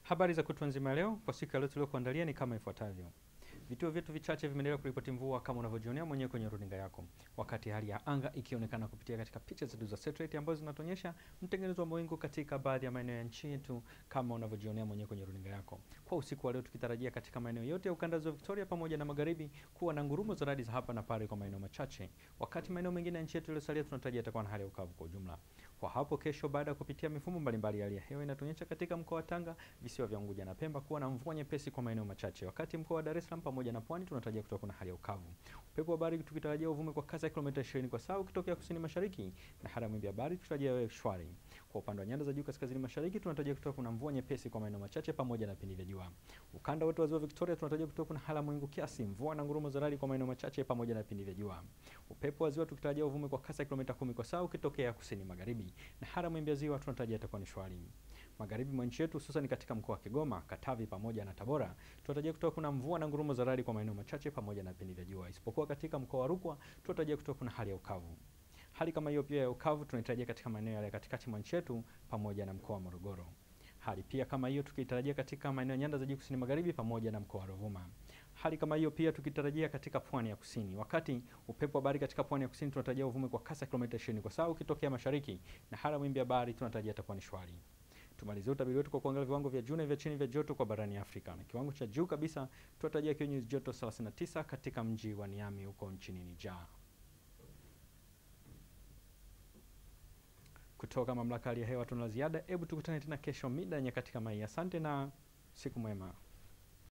Habari za kutwa nzima leo kwa siku ya leo tuliokuandalia ni kama ifuatavyo. Vituo vyetu vichache vimeendelea kuripoti mvua kama unavyojionea mwenyewe kwenye runinga yako, wakati hali ya anga ikionekana kupitia katika picha zetu za satellite ambazo zinatuonyesha mtengenezo wa mawingu katika baadhi ya maeneo ya nchi yetu kama unavyojionea mwenyewe kwenye runinga yako. Kwa usiku wa leo tukitarajia katika maeneo yote ya ukanda wa Victoria pamoja na magharibi kuwa na ngurumo za radi za hapa na pale kwa maeneo machache, wakati maeneo mengine ya nchi yetu iliyosalia tunatarajia itakuwa na hali ya ukavu kwa ujumla. Kwa hapo kesho, baada ya kupitia mifumo mbalimbali ya hali ya hewa inatuonyesha katika mkoa wa Tanga, visiwa vya Unguja na Pemba kuwa na mvua nyepesi kwa maeneo machache, wakati mkoa wa Dar es Salaam pamoja na Pwani tunatarajia kutoka na hali ya ukavu. Upepo wa bahari tukitarajia uvume kwa kasi ya kilomita 20 kwa saa ukitokea kusini mashariki, na hali ya mawimbi ya bahari tunatarajia iwe shwari. Kwa upande wa nyanda za juu kaskazini mashariki tunatarajia kutoka kuna mvua nyepesi kwa maeneo machache pamoja na vipindi vya jua. Ukanda wote wa ziwa Victoria tunatarajia kutoka kuna hali ya mawingu kiasi, mvua na ngurumo za radi kwa maeneo machache pamoja na vipindi vya jua. Upepo wa ziwa tukitarajia uvume kwa kasi ya kilomita 10 kwa saa ukitokea kusini magharibi, na hali ya mawimbi ya ziwa tunatarajia itakuwa ni shwari. Magharibi mwa nchi yetu hususan katika mkoa wa Kigoma, Katavi pamoja na Tabora tunatarajia kutoka kuna mvua na ngurumo za radi kwa maeneo machache pamoja na vipindi vya jua, isipokuwa katika mkoa wa Rukwa tunatarajia kutoka kuna hali ya ukavu. Hali kama hiyo pia ya ukavu tunaitarajia katika maeneo yale katikati mwa nchi yetu pamoja na mkoa wa Morogoro. Hali pia kama hiyo tukitarajia katika maeneo ya nyanda za juu kusini magharibi pamoja na mkoa wa Ruvuma. Hali kama hiyo pia tukitarajia katika pwani ya kusini, wakati upepo wa bahari katika pwani ya kusini tunatarajia uvume kwa kasi ya kilomita 20 kwa saa ukitokea mashariki, na hali ya mawimbi ya bahari tunatarajia itakuwa ni shwari. Tumalizie utabiri wetu kwa kuangalia viwango vya juu na vya chini vya joto kwa barani Afrika. Na kiwango cha juu kabisa tunatarajia kiwe nyuzi joto 39 katika mji wa Niamey huko nchini Niger. Kutoka mamlaka ya hewa tuna ziada. Hebu tukutane tena kesho mida ya nyakati kama hii. Asante na siku mwema.